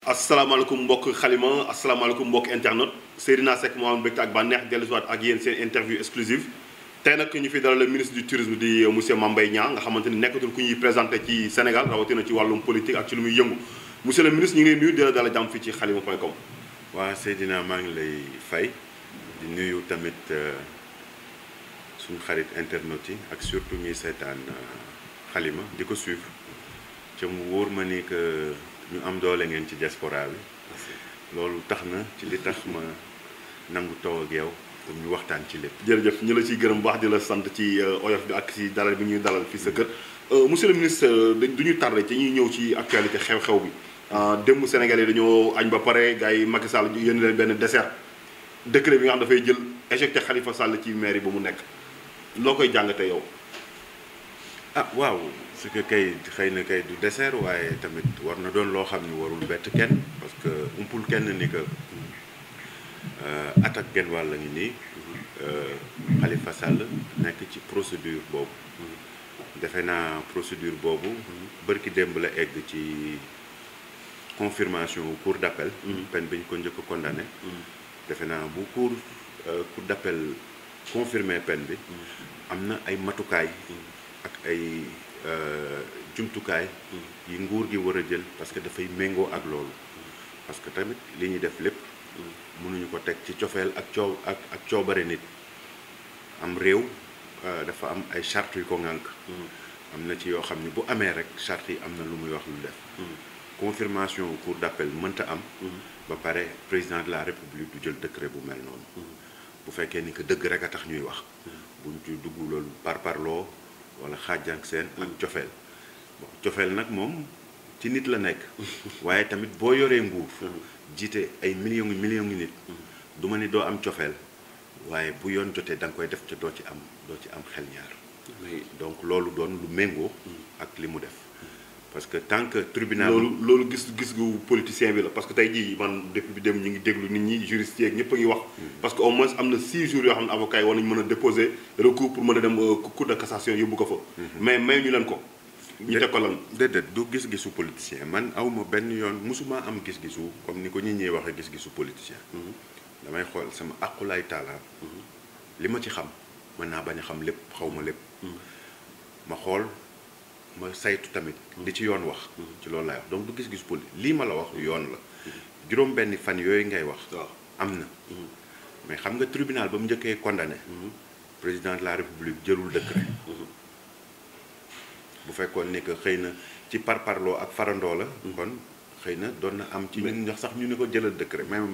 asalaamaaleykum mbokk xalima asalaamaaleykum mbokk internet Seydina Seck moo am mbégte ak bànneex dellusiwaat ak yéen seen interview exclusive tey nag ñu fi dalal le ministre du tourisme di monsieur Mame Mbaye Niang nga xamante ni nekkatul ku ñuy présenté ci Sénégal rawatina ci wàllum politique ak ci lu muy yëngu monsieur le ministre ñu ngi lay nuyu di la dalal jàmm fii ci xalima point com. waa Seydina maa ngi lay fay di nuyu tamit suñu xarit internet yi ak surtout ñuy seetaan xalima di ko suivre ca mu wóor ma ni que ñu am doole ngeen ci diaspora bi loolu tax na ci li tax ma nangu taw ak yow pour ñu waxtaan ci lépp. jërëjëf ñu la ciy gërëm baax di la sant ci oyof bi ak ci dalal bi ñuy dalal fii sa kër monsieur le ministre du ñu tardé ci ñuy ñëw ci actualité xew-xew bi démb Sénégalais yi dañoo añ ba pare gars yi Macky Sall yónni leen benn dessert décret bi nga xam dafay jël éjecté Khalifa Sall ci mairie ba mu nekk loo koy jàngatee yow. ah waaw ce que kay xëy na kay du dessert waaye tamit war na doon loo xam ni warul bett kenn parce que umpul kenn ni que attaque genn wàll ngi nii Khalifa Sall nekk ci procédure boobu defe naa procédure boobu bërki démb la egg ci confirmation cour d'appel peine bi ñu ko njëkk condamné defe naa bu cour cour d'appel confirmé peine bi am na ay matukaay ak ay jumtukaay yi nguur gi war a jël parce que dafay méngoo ak loolu parce que tamit li ñuy def lépp mënuñu ko teg ci cofeel ak coow ak ak coobare nit am réew dafa am ay charte yu ko ŋànk am na ci yoo xam ne bu amee rek charte yi am na lu muy wax lu def confirmation cour d'appel mënta am ba pare président de la république du jël décret bu mel noonu bu fekkee ni que dëgg rek a tax ñuy wax buñ ci dugg loolu par parloo wala xaajang seen ak cofeel bon cofeel nag moom ci nit la nekk waaye tamit boo yoree nguur jiite ay millions ngi millions ngi nit du ma ni doo am cofeel waaye bu yoon jotee da nga koy def ca doo ci am doo ci am xel ñaar donc loolu doon lu méngoo ak li mu def parce que tant que tribunal loolu loolu gis gis gu politicien bi la parce que tey jii man depuis bi dem ñu ngi déglu nit ñi juristes yeeg ñëpp a ngi wax parce que au moins am na 6 jours yoo xam ne avocat yi war nañu mën a déposer recours pour mën a dem cour de cassation yóbbu ko fa mais may ñu leen ko ñu teg ko lan déedéet du gis-gisu politicien man awma benn yoon musuma am gis-gisu comme ni ko nit ñi waxee gis-gisu politicien damay xool sama aqulaay taala li ma ci xam mën naa bañ a xam lépp xaw ma lépp ma xool ma saytu tamit li ci yoon wax ci loolu laay wax donc du gis-gis poli lii ma la wax yoon la juróom benn fan yooyu ngay wax waaw am na mais xam nga tribunal ba mu njëkkee condamné président de la république jëlul décret bu fekkoon ni que xëy na ci parparloo ak farandoo la kon xëy na doon na am ci ñun ñax sax ñu ni ko jëlal décret même